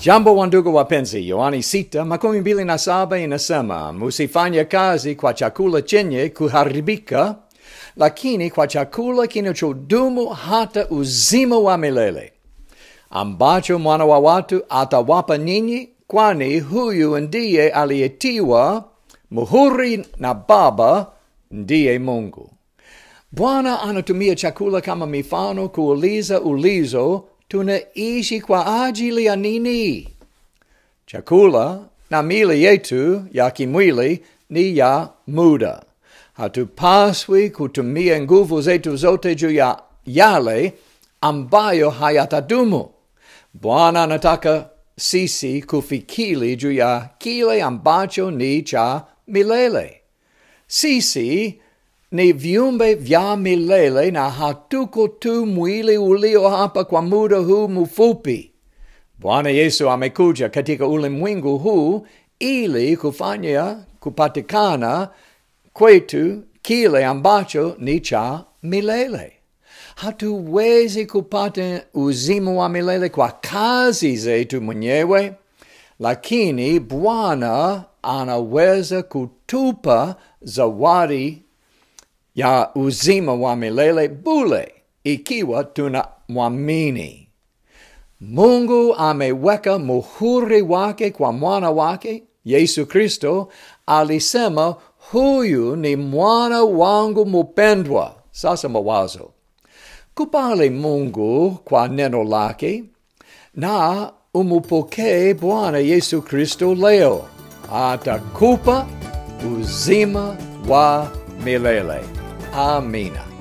Jambo wandugu wapenzi, Yohani sita makumi mbili na saba inasema musifanye kazi kwa chakula chenye kuharibika, lakini kwa chakula kinachodumu hata uzima wa milele, ambacho mwana wa watu atawapa ninyi, kwani huyu ndiye aliyetiwa muhuri na Baba, ndiye Mungu. Bwana anatumia chakula kama mifano kuuliza ulizo, tunaishi kwa ajili ya nini? Chakula na mili yetu ya kimwili ni ya muda. Hatupaswi kutumia nguvu zetu zote juu ya yale ambayo hayatadumu. Bwana anataka sisi kufikiri juu ya kile ambacho ni cha milele. Sisi ni viumbe vya milele na hatuko tu mwili ulio hapa kwa muda huu mfupi. Bwana Yesu amekuja katika ulimwengu huu ili kufanya kupatikana kwetu kile ambacho ni cha milele. Hatuwezi kupata uzima wa milele kwa kazi zetu mwenyewe, lakini Bwana anaweza kutupa zawadi ya uzima wa milele bule ikiwa tunamwamini. Mungu ameweka muhuri wake kwa mwana wake Yesu Kristo. Alisema, huyu ni mwana wangu mupendwa. Sasa mawazo, kubali Mungu kwa neno lake na umupokee Bwana Yesu Kristo leo, atakupa uzima wa milele. Amina.